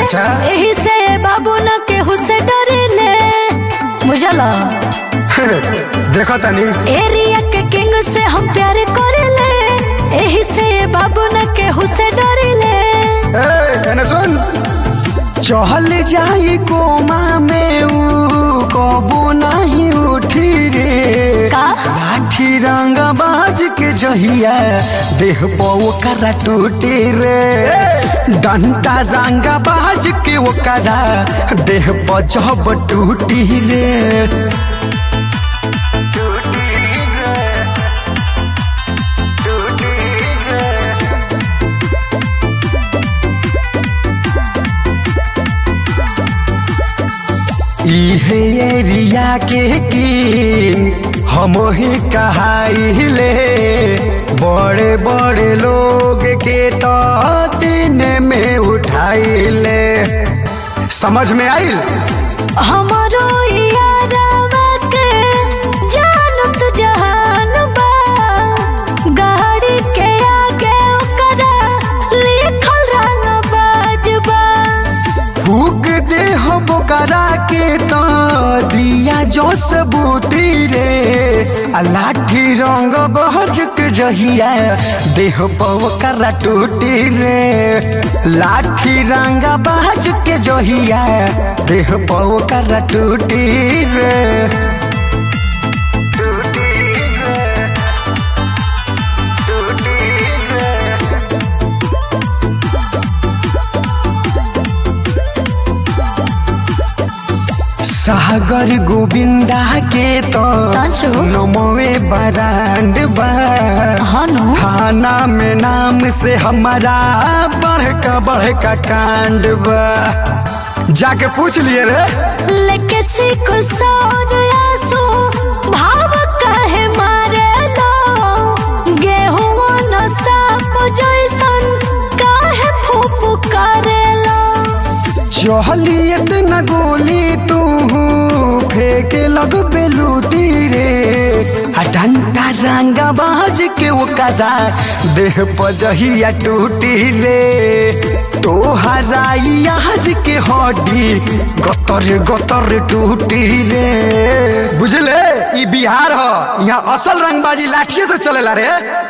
अच्छा। एही से बाबू न केहू से डरेले बुझला देखो तनी एरिया के किंग से हम प्यार करेले एही से बाबू न केहू से डरेले ए, एने सुन चहल जाई कोमा में ऊ कबो नहीं उठी रे का लाठी रंग बाज के जहिया देह पो करा टूटी रे डंटा रंग बाज के ओकरा देह पर जब टूटी रे टूटी रे टूटी रे इहे एरिया के की हम ही कहाइले बड़े बड़े लोग के तो दिन में उठाइले समझ में आइल हमारो यारवा के जानत जहान बा गाड़ी के आगे ओकरा लिखल रंग बाजबा फूक दे हो बोकरा के तो दिया जो सबूती रे आ लाठी रंग बहज के जहिया देह पवकरा टूटी रे लाठी रंग बहज के जहिया देह पवकरा टूटी रे टूटी रे टूटी रे सागर गोविंदा के तो सचो? नमोवे बरांड बा हनु थाना में नाम से हमारा बड़का बड़का कांड बा जाके पूछ लिए रे लेके सिको सौर आसो भाव कहे मारे लो गेहुआ न साप जैसन काहे फूफू करेलो चहली इतना गोली तू फेंके लग बेलूती रे आ डंटा रंगा बाज के ओकरा देह पजहिया टूटी रे तोहरा याद के हड्डी गतर गतर टूटी रे बुझले ई बिहार ह यहाँ असल रंगबाजी लाठिए से चलेला रे